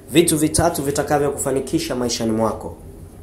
vitu vitatu vitakavyokufanikisha maishani mwako.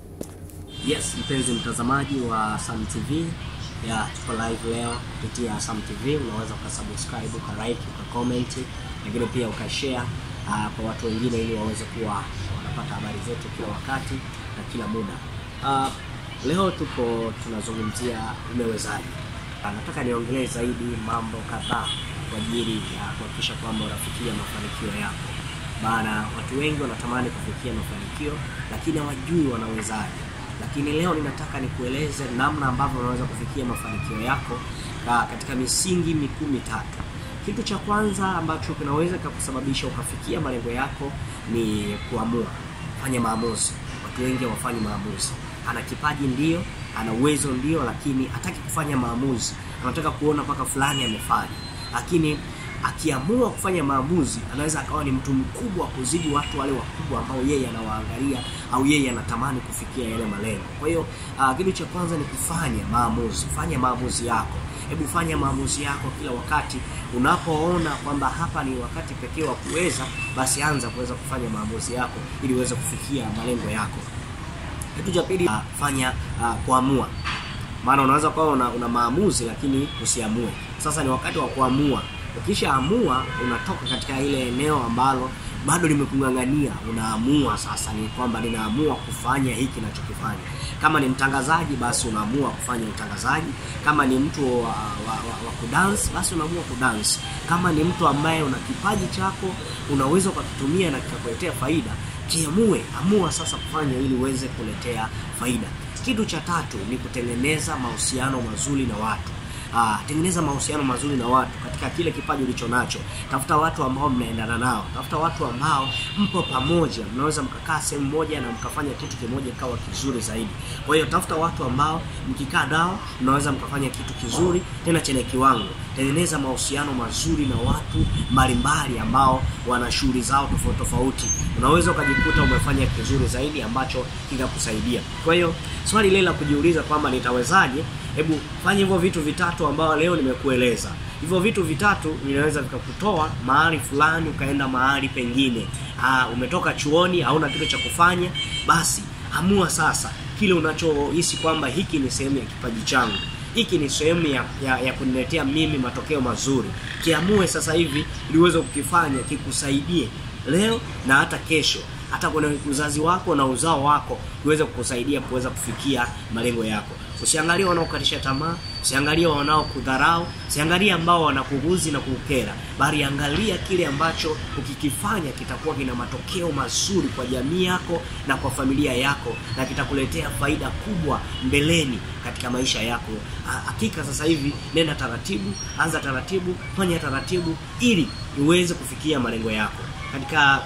Yes, mpenzi mtazamaji wa Sam TV, ya tuko live leo kupitia Sam TV. Unaweza ukasubscribe, ukalike, ukacomment, lakini pia ukashare uh, kwa watu wengine ili waweze kuwa wanapata habari zetu kila wakati na kila muda. Uh, leo tuko tunazungumzia umewezaje. Uh, nataka niongelee zaidi mambo kadhaa kwa ajili ya kuhakikisha kwamba unafikia mafanikio yako. Maana watu wengi wanatamani kufikia mafanikio lakini hawajui wanawezaje lakini leo ninataka nikueleze namna ambavyo unaweza kufikia mafanikio yako ka, katika misingi mikuu mitatu. Kitu cha kwanza ambacho kinaweza kukusababisha ukafikia malengo yako ni kuamua, fanya maamuzi. Watu wengi hawafanyi maamuzi. Ana kipaji ndio, ana uwezo ndio, lakini hataki kufanya maamuzi. Anataka kuona mpaka fulani amefanya, lakini akiamua kufanya maamuzi anaweza akawa ni mtu mkubwa wa kuzidi watu wale wakubwa ambao yeye anawaangalia au yeye anatamani kufikia yale malengo. Kwa hiyo uh, kitu cha kwanza ni kufanya maamuzi. Fanya maamuzi yako, hebu fanya maamuzi yako kila wakati. Unapoona kwamba hapa ni wakati pekee wa kuweza, basi anza kuweza kufanya maamuzi yako ili uweze kufikia malengo yako. Kitu cha pili, uh, fanya uh, kuamua maana unaweza kuwa una, una maamuzi lakini usiamue. Sasa ni wakati wa kuamua. Ukishaamua unatoka katika ile eneo ambalo bado limekung'ang'ania, unaamua sasa ni kwamba ninaamua kufanya hiki nachokifanya. Kama ni mtangazaji, basi unaamua kufanya utangazaji. Kama ni mtu wa, wa, wa, wa kudance, basi unaamua kudance. Kama ni mtu ambaye una kipaji chako unaweza ukakitumia na kikakuletea faida, kiamue, amua sasa kufanya ili uweze kuletea faida. Kitu cha tatu ni kutengeneza mahusiano mazuri na watu. Ah, tengeneza mahusiano mazuri na watu katika kile kipaji ulicho nacho. Tafuta watu ambao mnaendana nao, tafuta watu ambao mpo pamoja, mnaweza mkakaa sehemu moja na mkafanya kitu kimoja ikawa kizuri zaidi. Kwa hiyo tafuta watu ambao mkikaa nao mnaweza mkafanya kitu kizuri tena chenye kiwango. Tengeneza mahusiano mazuri na watu mbalimbali ambao wana shughuli zao tofauti tofauti. Unaweza ukajikuta umefanya kizuri zaidi ambacho kikakusaidia. Kwa hiyo swali lile la kujiuliza kwamba nitawezaje, hebu fanya hivyo vitu vitatu ambao leo nimekueleza. Hivyo vitu vitatu vinaweza vikakutoa mahali fulani ukaenda mahali pengine. Aa, umetoka chuoni hauna kitu cha kufanya, basi amua sasa kile unachohisi kwamba hiki ni sehemu ya kipaji changu hiki ni sehemu ya, ya, ya kuniletea mimi matokeo mazuri. Kiamue sasa hivi ili uweze kukifanya kikusaidie leo na hata kesho, hata kwenye uzazi wako na uzao wako iweze kukusaidia kuweza kufikia malengo yako. Usiangalie wanaokatisha tamaa, usiangalie wanaokudharau, usiangalie ambao wanakuguzi na kukera, bali angalia kile ambacho ukikifanya kitakuwa kina matokeo mazuri kwa jamii yako na kwa familia yako na kitakuletea faida kubwa mbeleni katika maisha yako. Hakika sasa hivi nenda taratibu, anza taratibu, fanya taratibu ili uweze kufikia malengo yako. Katika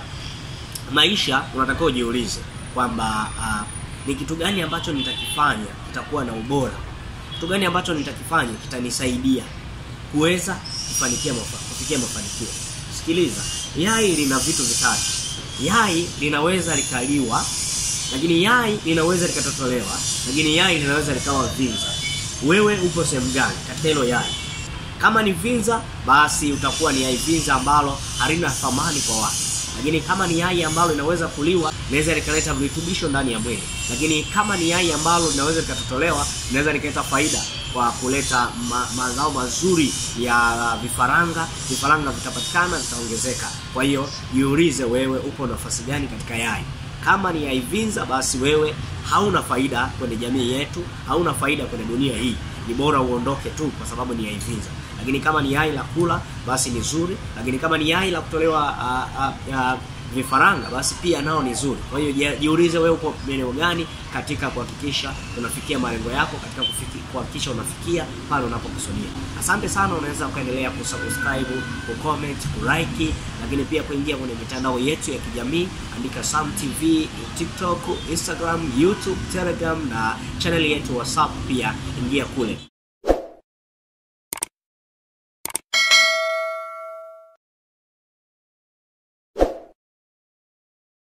maisha unatakiwa ujiulize kwamba uh, ni kitu gani ambacho nitakifanya kitakuwa na ubora, kitu gani ambacho nitakifanya kitanisaidia kuweza kufanikia mafa, kufikia mafanikio. Sikiliza, yai lina vitu vitatu. Yai linaweza likaliwa, lakini yai linaweza likatotolewa, lakini yai linaweza likawa vinza. Wewe upo sehemu gani katika hilo yai? Kama ni vinza, basi utakuwa ni yai vinza ambalo halina thamani kwa watu lakini kama ni yai ambalo linaweza kuliwa linaweza likaleta virutubisho ndani ya mwili. Lakini kama ni yai ambalo linaweza likatotolewa linaweza likaleta faida kwa kuleta ma, mazao mazuri ya vifaranga. Vifaranga vitapatikana, vitaongezeka. Kwa hiyo jiulize, wewe upo nafasi gani katika yai? Kama ni yai vinza, basi wewe hauna faida kwenye jamii yetu, hauna faida kwenye dunia hii. Ni bora uondoke tu, kwa sababu ni yai vinza lakini kama ni yai la kula basi ni zuri, lakini kama ni yai la kutolewa uh, uh, uh, vifaranga basi pia nao ni zuri. Kwa hiyo jiulize wewe uko eneo gani katika kuhakikisha unafikia malengo yako, katika kuhakikisha unafikia pale unapokusudia. Asante sana, unaweza ukaendelea kusubscribe, kucomment, kulike, lakini pia kuingia kwenye mitandao yetu ya kijamii, andika Sam TV, TikTok, Instagram, YouTube, Telegram na channel yetu WhatsApp, pia ingia kule.